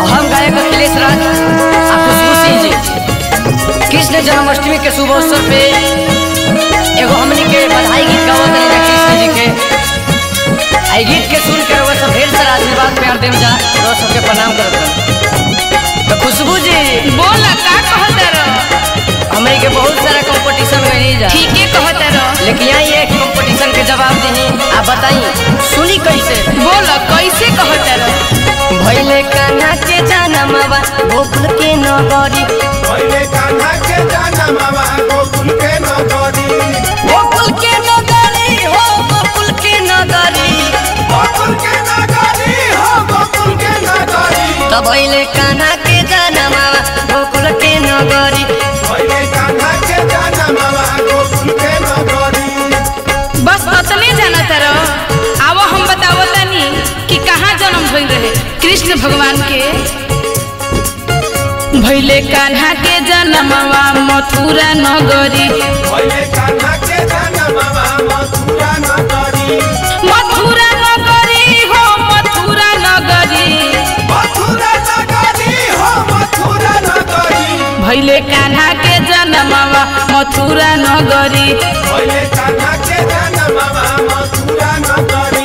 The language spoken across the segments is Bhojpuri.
हम गायक अखिलेश राज आ खुशबू सिंह जी कृष्ण जन्माष्टमी के शुभ अवसर पे एगो हमनी के बधाई गीत गावत रहे कृष्ण जी के आई गीत के सुन के रउआ सब ढेर सारा आशीर्वाद प्यार देम जा रउआ सबके प्रणाम करत रहे तो खुशबू जी बोल का कहत रह हमनी के बहुत सारा कंपटीशन गई जा ठीके कहत रह लेकिन यहाँ ये कंपटीशन के जवाब दी आप बताई सुनी कैसे बोल कैसे कहत रह भैले कान्हा के जनमवा गोकुल के नगरी पहिले कान्हा के जनमवा गोकुल के नगरी गोकुल के नगरी हो गोकुल के नगरी गोकुल के नगरी हो गोकुल के नगरी तब भैले कान्हा के जनमवा गोकुल के नगरी पहिले कान्हा के जनमवा गोकुल के नगरी बस अतने जानत रह आवो हम बतावो तनी कि कहाँ जन्म भइल रहे कृष्ण भगवान के भैले कान्हा के जन्मवा मथुरा नगरी पहिले कान्हा के जनमवा मथुरा नगरी मथुरा नगरी हो मथुरा नगरी मथुरा नगरी हो मथुरा नगरी भैले कान्हा के जन्मवा मथुरा नगरी पहिले कान्हा के जनमवा मथुरा नगरी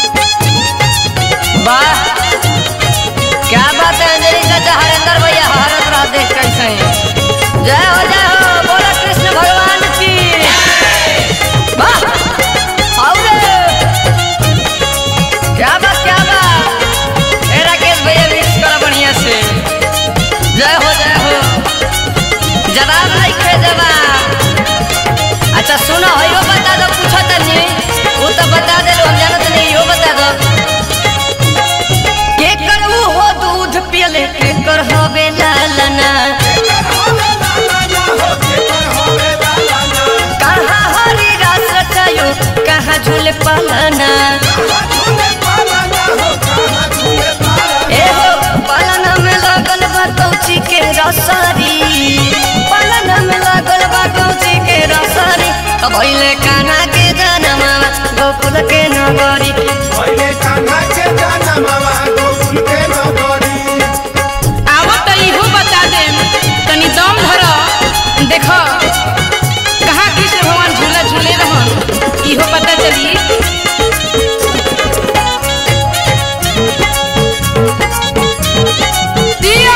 वाह क्या बात है अंजलि चाचा हरेंद्र भैया हरत रह देख कैसे हैं। जय हो जय हो बोलो कृष्ण भगवान की वाह आओ रे क्या बात क्या बात ए राकेश भैया मिक्स करो बढ़िया से जय हो जय हो जवाब नहीं खे जवाब अच्छा सुनो हो यो बता दो पूछो तनी वो तो बता दे हम जानत नहीं यो बता दो के कर ऊ हो दूध पियले के कर होवे लालना कहाँ हरी रास रचायो कहाँ झूले पालना ए हो पालना में लागल बा कौची के रसरी पालना में लागल बा कौची के रसरी अब भइले कान्हा के जनमवा गोकुल के नगरी आवो त इहो बता देम तनी दम धर देख कहाँ कृष्ण भगवान झूला झूले रहन इहो पता चली दिया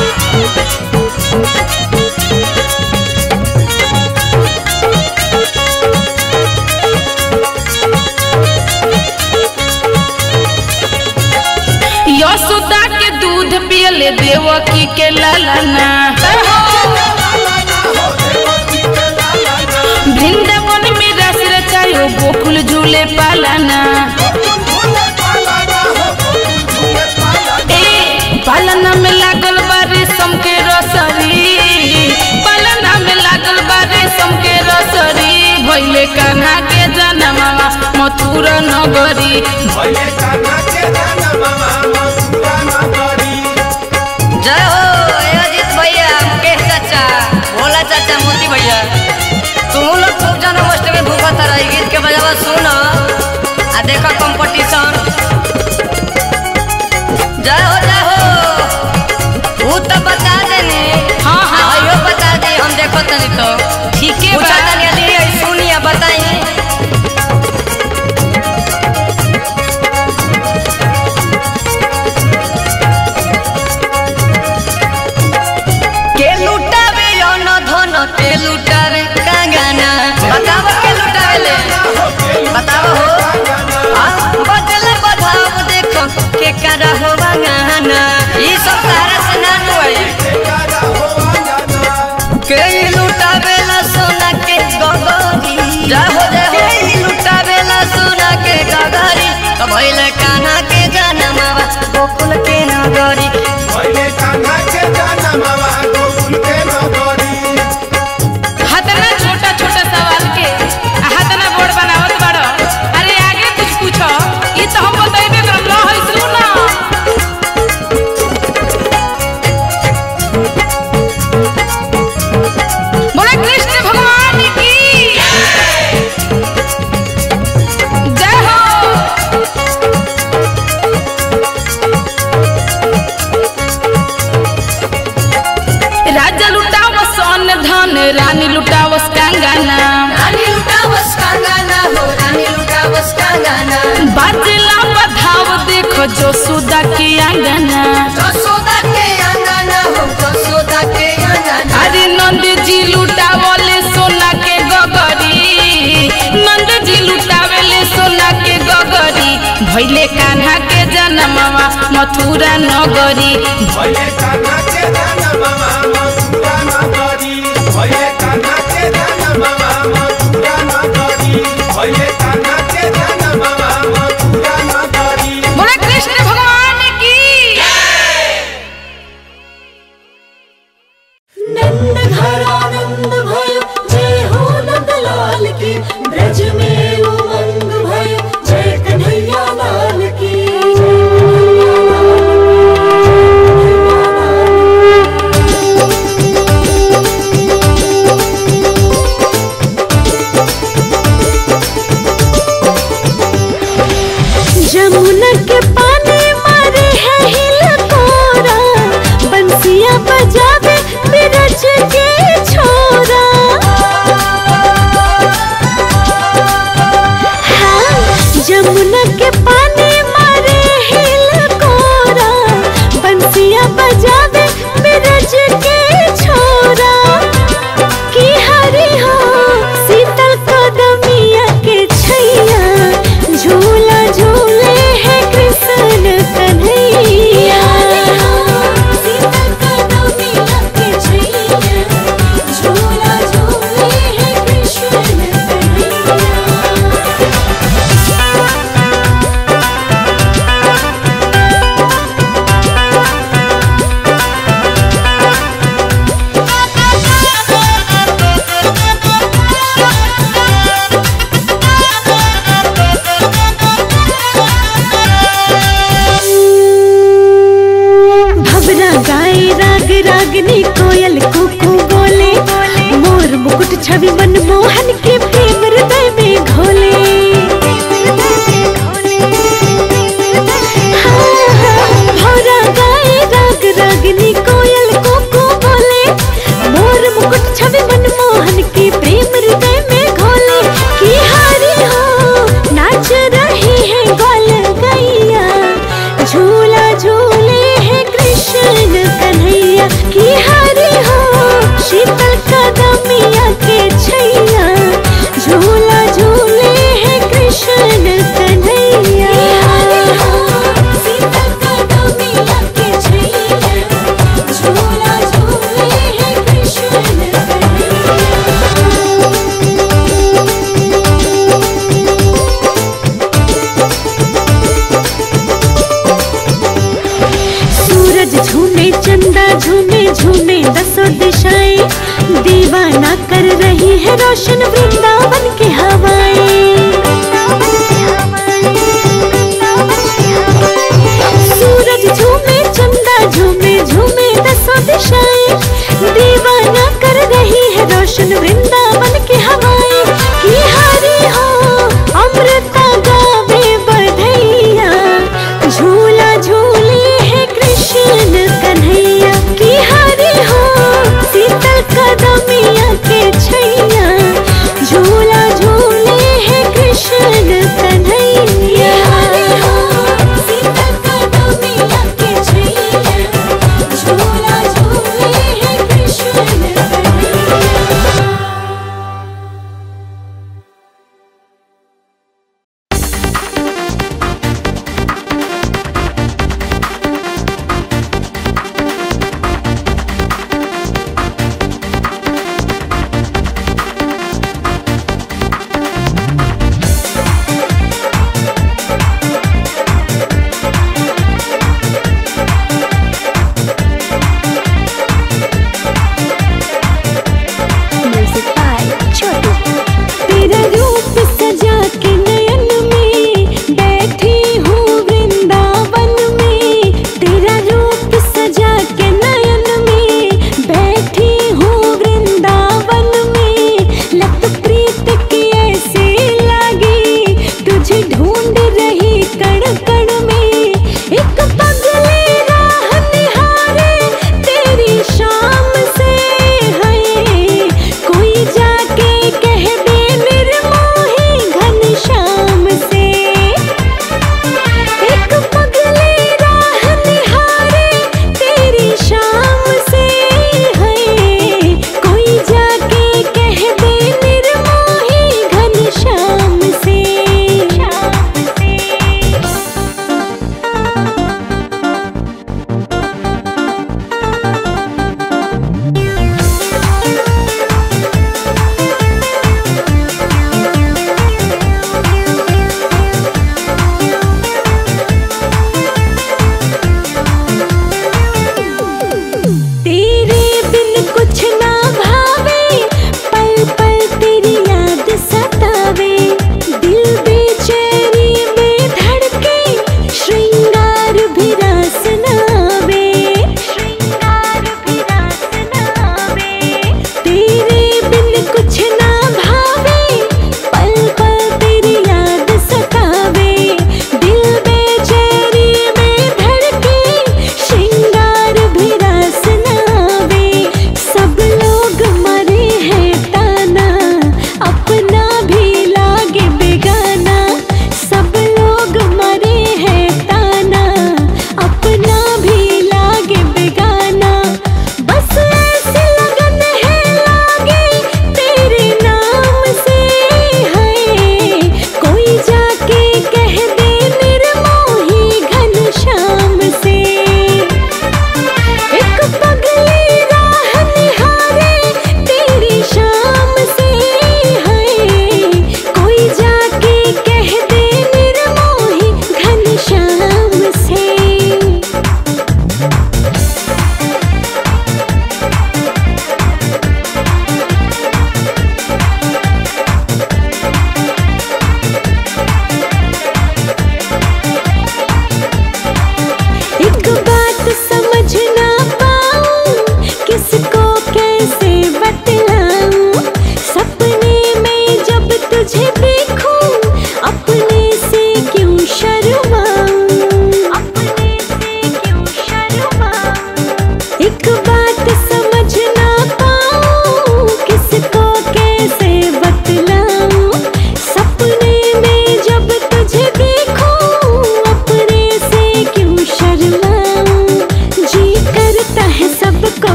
यशोदा के दूध पियले देवकी के लालना वृंदावन में रस रचायो गोकुल झूले पालना ए पालना में लागल बा रेशम के रसरी पालना में लागल बा रेशम के रसरी भइले कान्हा के जनमवा मथुरा नगरी जय हो ए अजीत भैया मुकेश चाचा भोला चाचा मोती भैया तुम लोग खूब जन्माष्टमी भूखत रही गीत के बजावा सुन आ देखो कंपटीशन जय हो जय हो वो तो बता देनी हाँ, हाँ। आ, इहो बता दे हम देखो तनी तो ठीके पूछा बा तनी अली सुनिए बताई के लुटावे अन धन के लुटावे कांगाना बताओ के लुटावे ले बताओ हो हाँ, बदले बधाव देखो के करा हो बंगाना ई सब तारा से ना नुआई के लुटावे ला सोना के गगरी जय हो जय हो के लुटावे ला सोना के गगरी तो भइले कान्हा के जनमवा गोकुल के नगरी हतना छोटा छोटा सवाल के आ हतना बोर्ड बनावत बड़ो अरे आगे कुछ पूछो ई तो हम बतैबे करम लो है सुनो बोले कृष्ण भगवान की जय हो रानी लुटावस कांगाना रानी लुटावस कांगाना हो रानी लुटावस कांगाना बाजला बधाव देखो जो सुदा के आंगना जसोदा के अंगना हो जसोदा के अंगना अरे नंद जी लुटावले सोना के गगरी नंद जी लुटावले सोना के गगरी भैले कान्हा के जनमवा मथुरा नगरी भैले कान्हा के धन मामा मथुरा नगरी भैले कान्हा के धन मामा मथुरा नगरी भैले कान्हा के धन मामा मथुरा नगरी बोले कृष्ण भगवान की नंद घरानंद भयो जय हो नंद लाल की ब्रज में उमंग भयो जय कन्हैया लाल की जमुना के पानी मारे है हिलकोरा बंसिया बजावे बिरज के छोरा हाँ, जमुना के पानी मारे हिलकोरा बंसिया बजावे बिरज के छोरा की हरी हो शीतल कदमिया के छैया झूला झूले है कृष्ण कन्हैया शीतल कदमिया के छैया झूला झूले है कृष्ण कन्हैया भवरा गाए राग रागनी कोयल कुकू बोले मोर मुकुट छवि मनमोहन के प्रेम हृदय में घोले हाँ, हाँ, भौरा गाए राग रागनी कोयल कुकू बोले मोर मुकुट छवि मनमोहन के प्रेम हृदय में घोले की हारी हो नाच रही है गोल गैया झूला झूले है कृष्ण कन्हैया की हरी हो शीतल कदमिया के छैया झूला झूले है कृष्ण कन्हैया शीतल कदमिया के छैया झूला झूले है कृष्ण कन्हैया सूरज झूमे चंदा झूमे झूमे दसों दिशाएं दीवाना कर रही है रोशन वृंदावन की हवाएं सूरज झूमे चंदा झूमे झूमे दसों दिशाएं दीवाना कर रही है रोशन वृंदावन की हवाएं की हरी हो अमृता गावे बधैया झूला झूले है कृष्ण कन्हैया की हरी हो शीतल कदमिया के छैया झूला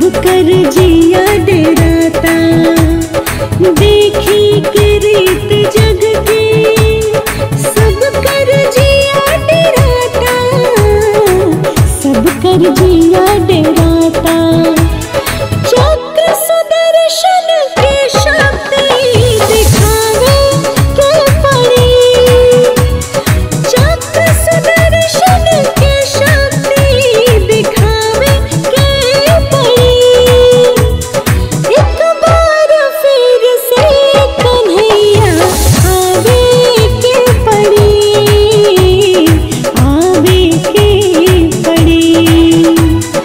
कर जिया डराता देखी के रीत जग के सब कर जिया डराता सब कर जिया डराता चक्र सुदर्शन के शक्ति दिखावे के पड़ी चक्र सुदर्शन के शक्ति दिखावे के पड़ी एक बार फिर से कन्हैया आवे के पड़ी आवे के पड़ी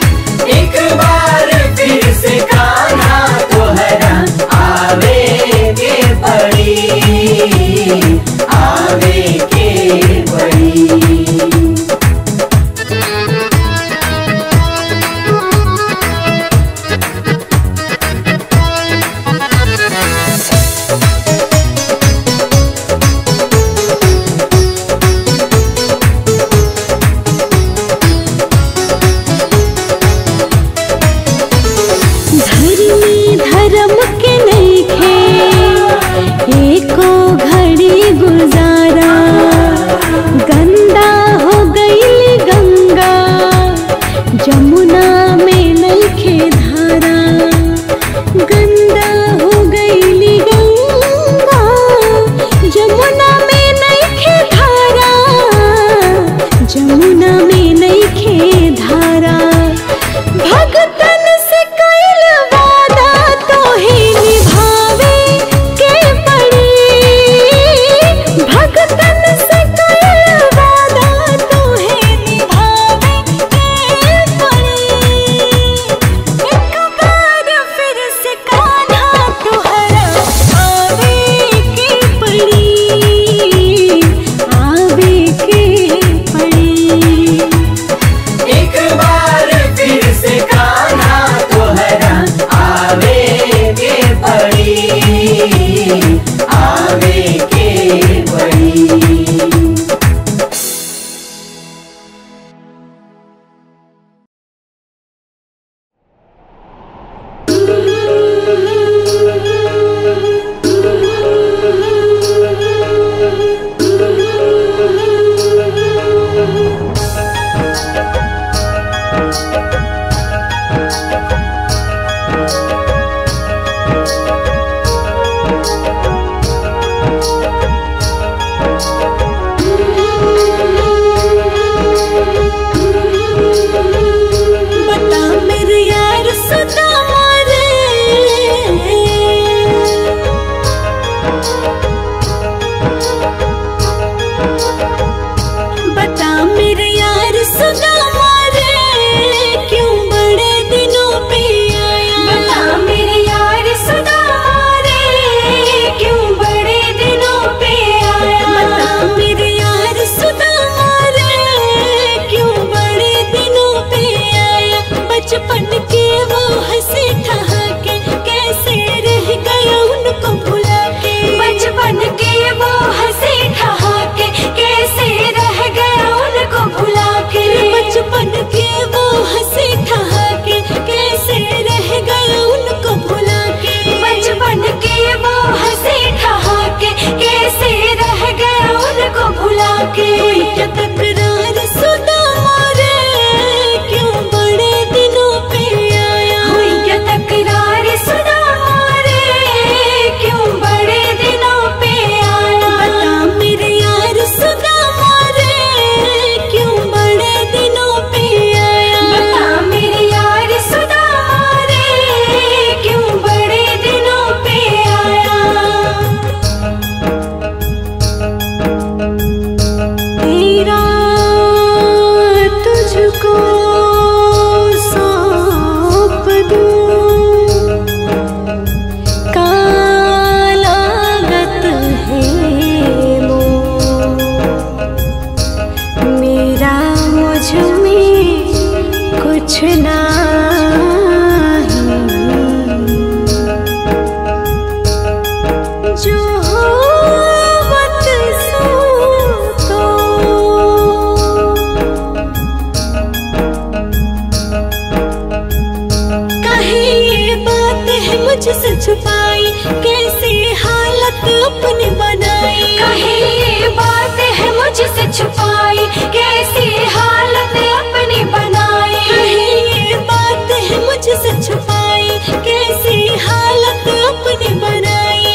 मुझसे छुपाई कैसे हालत अपनी बनाई कहे ये बात है मुझसे छुपाई कैसी हालत अपनी बनाई कहे ये बात है मुझसे छुपाई कैसी हालत अपनी बनाई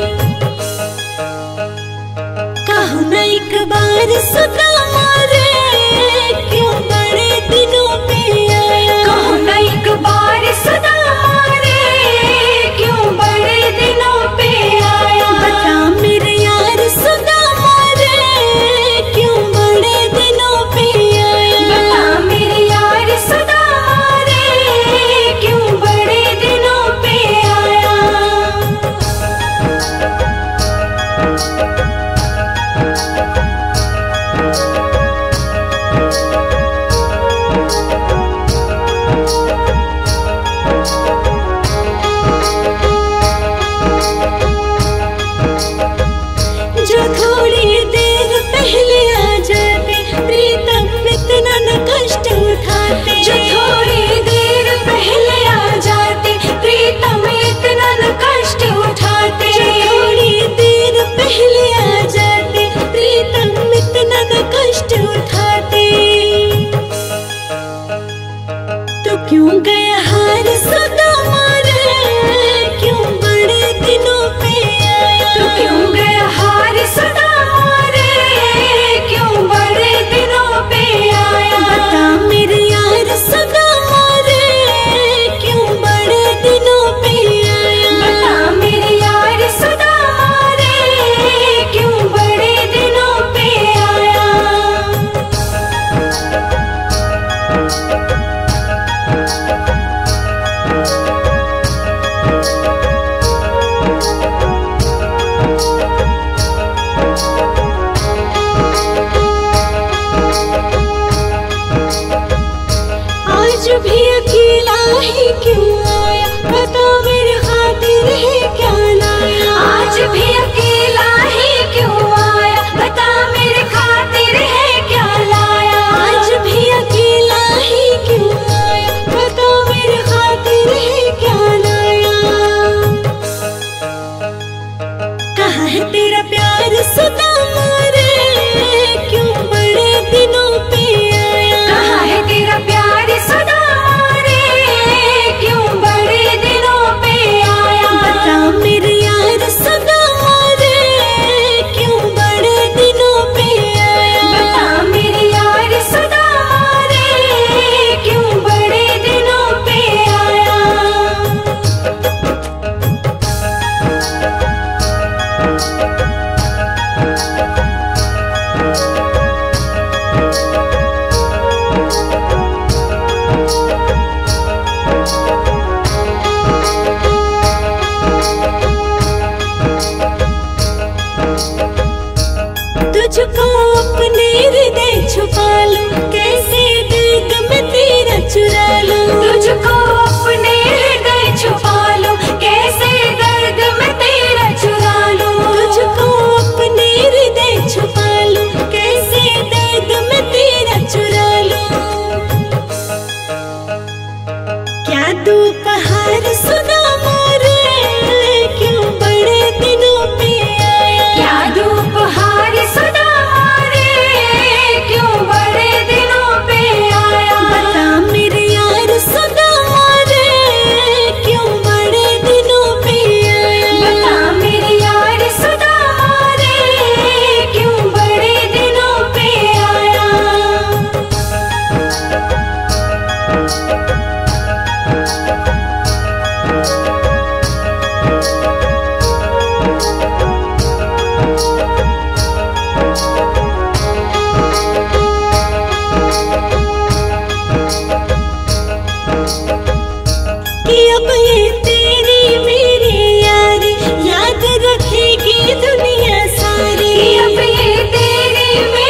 कहो न एक बार सुना मारे क्यों बड़े दिनों पे आया कहो न एक बार सदा रे क्यों बड़े दिनों पे आया बता मेरे यार सुना मारे क्यों बड़े दिनों पे आया बता मेरे यार सदा रे क्यों बड़े दिनों पे आया जो थोड़ी देर पहले आ जाते प्रीतम इतना न कष्ट उठाते जो थोड़ी देर पहले आ जाते प्रीतम इतना न कष्ट उठाते जो थोड़ी देर पहले आ जाते प्रीतम इतना न कष्ट उठाते तो क्यों गया हार सदा मारे क्यों बड़े दिनों पे आया तो क्यों गया हार सदा रे क्यों बड़े दिनों पे आया बता मेरे यार सदा मारे क्यों बड़े दिनों पे आया बता मेरे यार सदा रे क्यों बड़े दिनों पे आया आज भी अकेला ही क्यों आया बता मेरे खातिर है क्या लाया आज भी अकेला ही क्यों आया बता मेरे खातिर है क्या लाया आज भी अकेला ही क्यों आया बता मेरे खातिर है क्या लाया कहा है तेरा प्यार सदा मारे क्यों बड़े दिनों पे आया कहाँ है तेरा प्यार सदा रे क्यों बड़े दिनों पे आया बता मेरे यार सदा मारे क्यों बड़े दिनों पे आया बता मेरे यार सदा रे क्यों बड़े दिनों पे आया तुझको अपने हृदय छुपा लूं कैसे दर्द में तेरा चुरा लूं तुझको अपने हृदय छुपा लूं कैसे दर्द में तेरा चुरा लूं तुझको अपने हृदय छुपा लूं कैसे दर्द में तेरा चुरा लूं क्या दोपहर सुना मारे क्यों बड़े दिनों पे आया क्या धूप हार सदा रे क्यों बड़े दिनों पे आया बता मेरे यार सदा मारे क्यों बड़े दिनों पे आया बता मेरे यार सदा रे क्यों बड़े दिनों पे आया कि अब ये तेरी मेरी यारी याद रखेगी दुनिया सारी कि अब ये तेरी